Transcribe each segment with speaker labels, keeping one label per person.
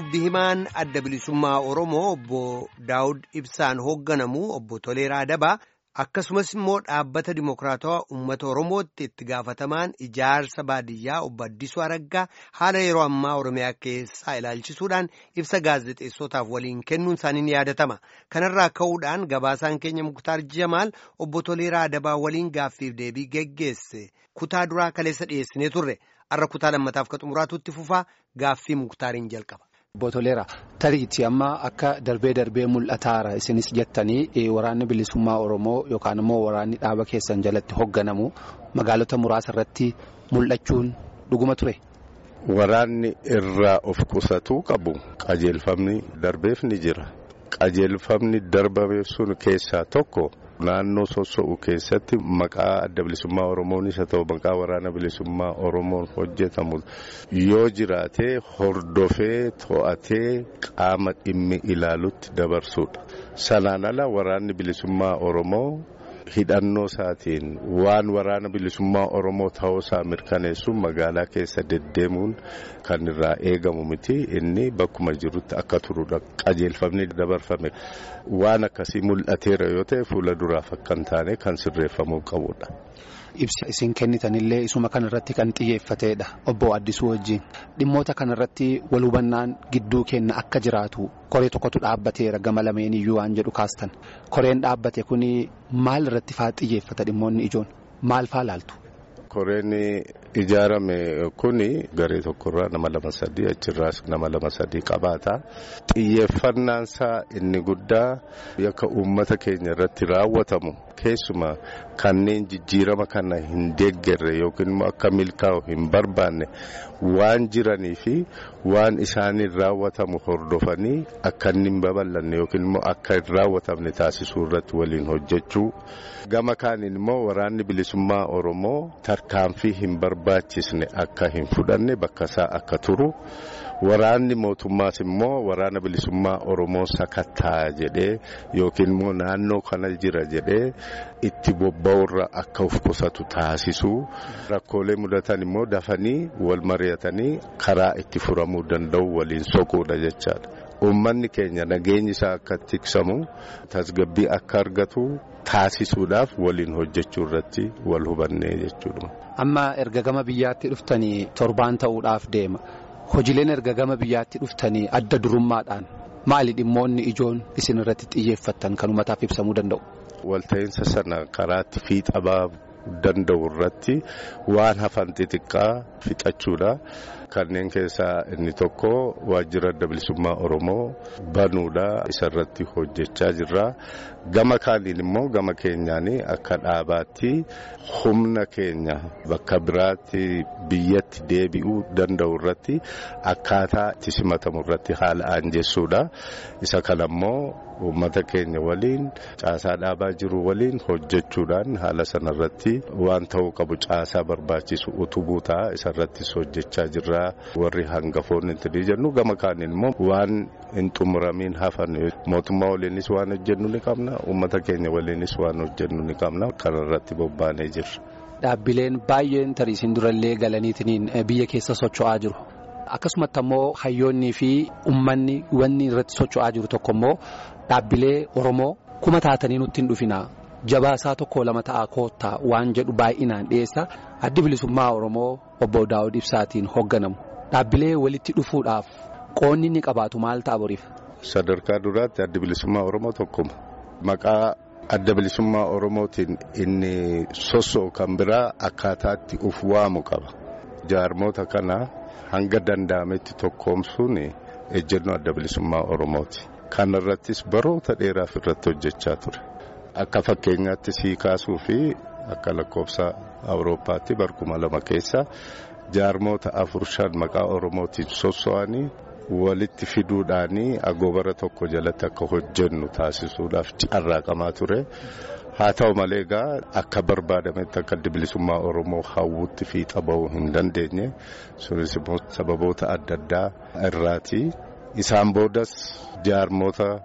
Speaker 1: dubbi himaan adda bilisummaa Oromoo obbo Daawud Ibsaan hoogganamu obbo Toleeraa Dabaa akkasumas immoo dhaabbata Dimookiraatawaa Uummata Oromootti itti gaafatamaan ijaarsa baadiyyaa obbo Addisuu Araggaa haala yeroo ammaa Oromiyaa keessaa ilaalchisuudhaan ibsa gaazexeessotaaf waliin kennuun isaanii ni yaadatama. Kanarraa ka'uudhaan gabaasaan keenya Muktaar Jamaal obbo Toleeraa Dabaa waliin gaaffiif deebii geggeesse kutaa duraa kaleessa dhiyeessinee turre. Har'a kutaa lammataaf ka xumuraatutti fufaa gaaffii muktaariin jalqaba.
Speaker 2: Obbo Toleeraa tariitii amma akka darbee darbee mul'ataara isinis jettanii waraanni bilisummaa Oromoo yookaan immoo waraanni dhaaba keessan jalatti hoogganamu magaalota muraasa irratti mul'achuun dhuguma ture.
Speaker 3: Waraanni irraa of qusatuu qabu qajeelfamni darbeef ni jira. Qajeelfamni darbame sun keessaa tokko. Naannoo sosso'u keessatti maqaa adda bilisummaa Oromoonis haa ta'u maqaa waraana bilisummaa Oromoon hojjetamu yoo jiraate hordofee to'atee qaama dhimmi ilaalutti dabarsuudha. Sanaan ala waraanni bilisummaa Oromoo hidhannoo isaatiin waan waraana bilisummaa Oromoo ta'uusaa mirkaneessuun magaalaa keessa deddeemuun kan irraa eegamu miti inni bakkuma jirutti akka turuudha qajeelfamni dabarfame waan akkasii mul'ateera yoo ta'e fuula duraaf akka hin taane kan sirreeffamuu qabudha.
Speaker 2: Ibsa isin kennitanillee isuma kanarratti kan xiyyeeffateedha obbo Addisuu wajjin dhimmoota kanarratti wal hubannaan gidduu keenya akka jiraatu koree tokkotu dhaabbateera gama lameen iyyuu waan jedhu kaastan koreen dhaabbate kun maal irratti faa xiyyeeffata dhimmoonni ijoon maal faa laaltu.
Speaker 3: Koreen ijaarame kun garee tokkorraa nama lama sadii achirraas nama lama sadii qabaata. Xiyyeeffannaan isaa inni guddaa yakka uummata keenya irratti raawwatamu keessumaa kanneen jijjiirama kana hin deeggarre yookiin immoo akka milkaa'u hin barbaanne waan jiranii fi waan isaaniin raawwatamu hordofanii akka inni hin babal'anne yookiin immoo akka hin raawwatamne taasisuu irratti waliin hojjechuu. Gama kaaniin immoo waraanni bilisummaa Oromoo tarkaanfii hin barbaachisne akka hin fudhanne bakka isaa akka turu. Waraanni mootummaas immoo waraana bilisummaa Oromoo sakattaa jedhee yookiin immoo naannoo kana jira jedhee itti bobba'urra akka of qusatu taasisuu rakkoolee mudatan immoo dafanii wal mari'atanii karaa itti furamuu danda'u waliin soquudha jechaadha. Uummanni keenya nageenyi isaa akka tiksamu tasgabbii akka argatu taasisuudhaaf waliin hojjechuu irratti wal hubannee jechuudha.
Speaker 2: Amma erga gama biyyaatti dhuftanii torbaan ta'uudhaaf deema. Hojiileen erga gama biyyaatti dhuftanii adda durummaadhaan maali dhimmoonni ijoon isin irratti xiyyeeffattan kan uummataaf ibsamuu danda'u?
Speaker 3: Walta'iinsa sana karaatti fiixa baafuu danda'u irratti waan hafan xixiqqaa fixachuudha. Kanneen keessaa inni tokko waajjira adda bilisummaa Oromoo banuudha. Isarratti hojjechaa jirra. Gama kaaniin immoo gama keenyaan akka dhaabaatti humna keenya bakka biraatti biyyatti deebi'uu danda'u irratti akkaataa itti simatamu irratti haala aanjessuudha. Isa kana immoo uummata keenya waliin caasaa dhaabaa jiru waliin hojjechuudhaan haala sanarratti waan ta'uu qabu caasaa barbaachisu utubuu ta'a. Isarrattis hojjechaa jirra. warri hangafoonni itti jennu gama kaaniin immoo waan hin xumuramiin hafan mootummaa waliinis waan hojjennu ni qabna uummata keenya waliinis waan hojjennu ni qabna kanarratti bobbaanee jirra.
Speaker 2: Dhaabbileen baay'een tariisiin durallee galaniitiin biyya keessa socho'aa jiru. Akkasumatti ammoo hayyoonnii fi uummanni wanni irratti socho'aa jiru tokko immoo dhaabbilee Oromoo kuma taatanii nutti hin dhufina. Jabaasaa tokko lama ta'a koottaa waan jedhu baay'inaan dhiyeessa addi bilisummaa Oromoo obbo Daawud Ibsaatiin hoogganamu dhaabbilee walitti dhufuudhaaf qoonni inni qabaatu maal ta'a boriif.
Speaker 3: Sadarkaa duraatti addi bilisummaa Oromoo tokkuma maqaa adda bilisummaa Oromootiin inni sossoo kan biraa akkaataatti uf waamu qaba. Jaarmoota kana hanga danda'ametti tokkoomsuun ejjennoo adda bilisummaa Oromooti. Kana irrattis baroota dheeraaf irratti hojjechaa ture. Akka fakkeenyaatti sii kaasuu fi akka lakkoofsa Awurooppaatti barkuma lama keessa jaarmoota afur shan maqaa Oromootiin sosso'anii walitti fiduudhaanii agoobara tokko jalatti akka hojjennu taasisuudhaaf carraaqamaa ture. Haa ta'u malee egaa akka barbaadametti akka adda bilisummaa Oromoo hawwutti fiixa bahuu hin dandeenye sunis immoo sababoota adda addaa irraati. Isaan boodas jaarmoota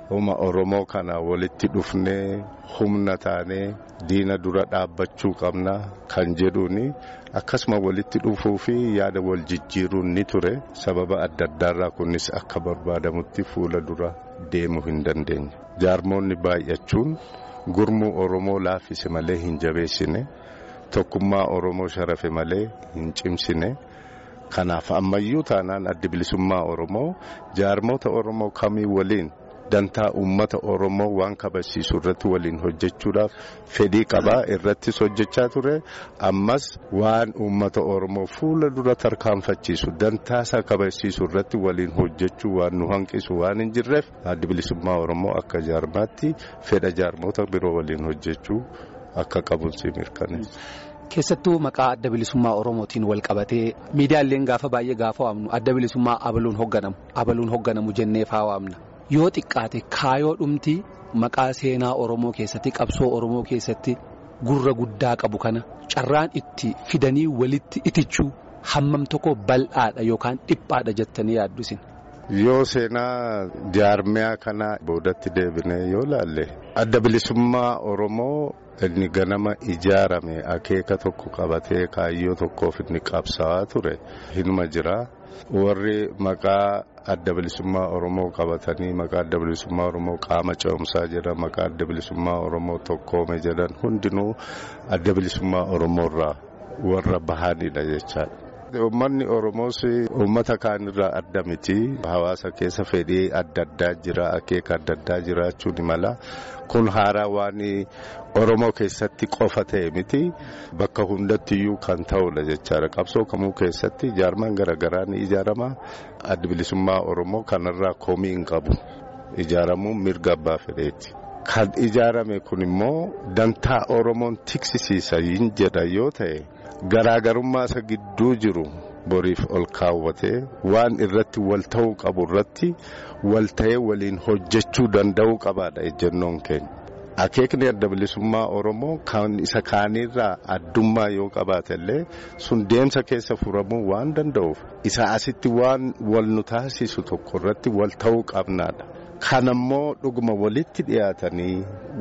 Speaker 3: Uma Oromoo kana walitti dhufnee humna taanee diina dura dhaabbachuu qabna kan jedhuuni akkasuma walitti dhufuu fi yaada wal jijjiiruun ni ture sababa adda addaarraa kunis akka barbaadamutti fuula dura deemuu hin dandeenye. Jaarmoonni baay'achuun gurmuu Oromoo laaffise malee hin jabeessine tokkummaa Oromoo sharafe malee hin cimsine. Kanaaf ammayyuu taanaan addi bilisummaa Oromoo jaarmoota Oromoo kamii waliin dantaa uummata Oromoo waan kabachiisu irratti waliin hojjechuudhaaf fedhii qabaa irrattis hojjechaa ture ammas waan uummata Oromoo fuula dura tarkaanfachiisu dantaasaa kabachiisu irratti waliin hojjechuu waan nu hanqisu waan hin jirreef addi bilisummaa Oromoo akka jaarmaatti fedha jaarmoota biroo waliin hojjechuu akka qabuunsi mirkaneessa.
Speaker 2: Keessattuu maqaa adda bilisummaa Oromootiin wal qabatee miidiyaaleen gaafa baay'ee gaafa waamnu adda bilisummaa abaluun hoogganamu abaluun hoogganamu jennee faa waamna yoo xiqqaate kaayoo dhumti maqaa seenaa Oromoo keessatti qabsoo Oromoo keessatti gurra guddaa qabu kana carraan itti fidanii walitti itichuu hammam tokko bal'aadha yookaan dhiphaadha jettanii yaaddu isin.
Speaker 3: Yoo seenaa jaarmiyaa kana boodatti deebinee yoo laalle adda bilisummaa Oromoo. inni ganama ijaarame akeeka tokko qabatee kaayyoo tokkoof inni qabsaa'aa ture hinuma jira warri maqaa adda bilisummaa oromoo qabatanii maqaa adda bilisummaa oromoo qaama ce'umsaa jedhan maqaa adda bilisummaa oromoo tokkoome jedhan hundinuu adda bilisummaa oromoorraa warra bahanidha jechaadha. Uummanni Oromoos uummata kaanirraa adda miti. Hawaasa keessa fedhii adda addaa jira, akeeka adda addaa jiraachuu ni mala. Kun haaraa waan Oromoo keessatti qofa ta'e miti. Bakka hundattiyyuu kan ta'udha jechaadha. Qabsoo kamuu keessatti jaarmaan garaagaraa ni ijaarama. Addi bilisummaa Oromoo kanarraa komii hin qabu. Ijaaramuun mirga abbaa fedheeti. Kan ijaarame kun immoo dantaa Oromoon tiksisiisa hin jedha yoo ta'e. Garaagarummaa isa gidduu jiru boriif ol kaawwatee waan irratti wal ta'uu qabu irratti wal ta'ee waliin hojjechuu danda'uu qabaadha ejjennoon keenya. Akeekni adda bilisummaa Oromoo kan isa kaanirraa addummaa yoo qabaate illee sun deemsa keessa furamuu waan danda'uuf isa asitti waan wal nu taasisu tokko irratti wal ta'uu qabnaadha. Kanammoo dhuguma walitti dhiyaatanii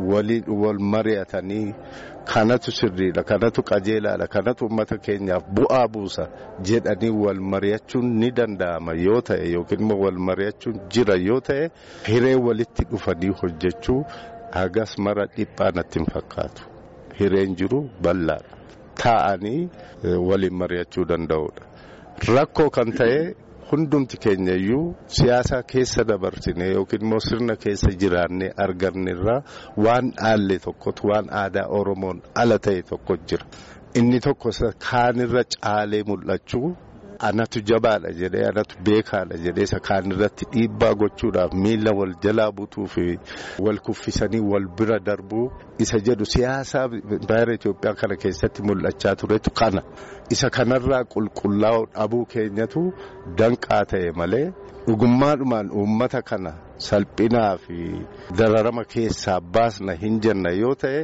Speaker 3: wal mari'atanii kanatu sirriidha kanatu qajeelaadha kanatu uummata keenyaaf bu'aa buusa jedhanii wal mari'achuun ni danda'ama yoo ta'e yookiin immoo wal mari'achuun jira yoo ta'e hiree walitti dhufanii hojjechuu hagas mara dhiphaa natti hin fakkaatu hireen jiru bal'aadha taa'anii waliin mari'achuu danda'udha rakkoo kan ta'e. Hundumti keenya iyyuu siyaasa keessa dabarsine yookiin immoo sirna keessa jiraannee argannerraa waan dhaalle tokkotu waan aadaa Oromoon ala ta'e tokko jira. Inni tokko kaanirra caalee mul'achuu anatu jabaadha jedhee anatu beekaadha jedhee isa kaanirratti dhiibbaa gochuudhaaf miila wal jalaa butuu fi wal kuffisanii wal bira darbuu isa jedhu siyaasa baay'ee Itoophiyaa kana keessatti mul'achaa turetu kana. Isa kanarraa qulqullaa'uu dhabuu keenyatu danqaa ta'e malee dhugummaadhumaan uummata kana salphinaa fi dararama keessaa baasna hin jenna yoo ta'e.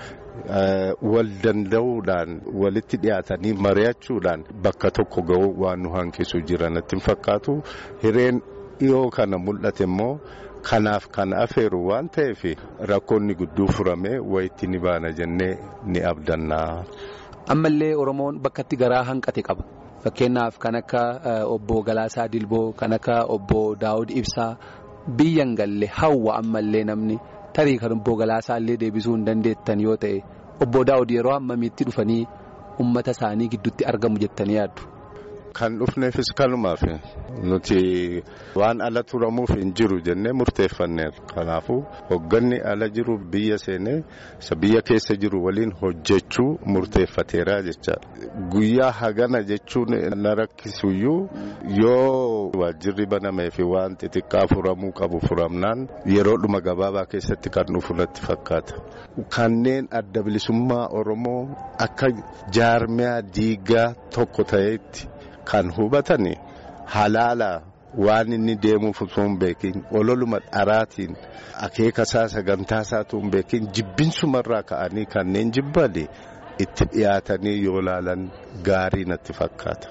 Speaker 3: wal danda'uudhaan walitti dhiyaatanii mari'achuudhaan bakka tokko ga'uu waan nu hanqisu jira natti hin fakkaatu hireen dhiyoo kana mul'ate immoo kanaaf kan afeeru waan ta'eef rakkoonni gudduu furamee wayitti ni baana jennee ni abdannaa.
Speaker 2: Ammallee Oromoon bakka itti garaa hanqate qaba. Fakkeenyaaf kan akka obbo Galaasaa Dilboo kan akka obbo Daawud Ibsaa biyyan galle hawwa ammallee namni. tarii kan obbo Galaasaa illee deebisuu hin dandeettan yoo ta'e obbo Daawud yeroo hammamiitti dhufanii uummata isaanii gidduutti argamu jettanii yaaddu.
Speaker 3: Kan dhufneefis kanumaaf nuti waan ala turamuuf hin jiru jennee murteeffanneerra. Kanaafuu hogganni ala jiru biyya seenee isa biyya keessa jiru waliin hojjechuu murteeffateera jechaadha. Guyyaa hagana jechuun na rakkisuyyuu yoo waajjirri banamee fi waan xixiqqaa furamuu qabu furamnaan yeroodhuma gabaabaa keessatti kan dhufu natti fakkaata. Kanneen adda bilisummaa Oromoo akka jaarmiyaa diigaa tokko ta'etti. Kan hubatani halaala waan inni deemuuf osoo hin beekin ololuma dharaatiin akeekasaa sagantaasaa osoo hin beekin jibbinsumarraa ka'anii kanneen jibbani itti dhiyaatanii yoo laalan gaarii natti fakkaata.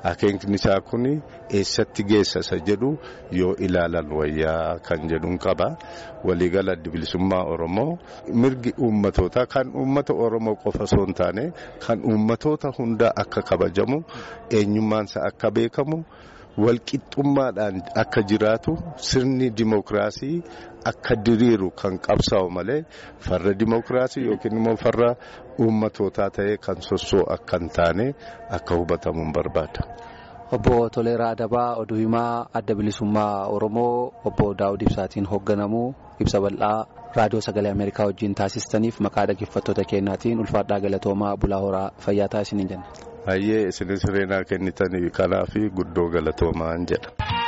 Speaker 3: akeekni isaa kun eessatti geessa isa jedhu yoo ilaalan wayyaa kan jedhuun qaba. Waliigala adda bilisummaa Oromoo mirgi uummatootaa kan uummata Oromoo qofa osoo hin taane kan uummatoota hundaa akka kabajamu eenyummaansa akka beekamu. walqixxummaadhaan akka jiraatu sirni dimookiraasii akka diriiru kan qabsaa'u malee farra dimookiraasii yookiin immoo farra uummatootaa ta'ee kan sossoo akka hin taane akka hubatamu barbaada.
Speaker 2: Obbo Toleeraa Adabaa oduu himaa adda bilisummaa Oromoo obbo Daawud Ibsaatiin hoogganamu ibsa bal'aa raadiyoo sagalee Ameerikaa wajjin taasistaniif maqaa dhaggeeffattoota keenyaatiin ulfaadhaa galatoomaa bulaa horaa fayyaa taasisanii jenna.
Speaker 3: Hayyee isinis sireenaa kennitanii kanaaf guddoo galatoomaan jedha.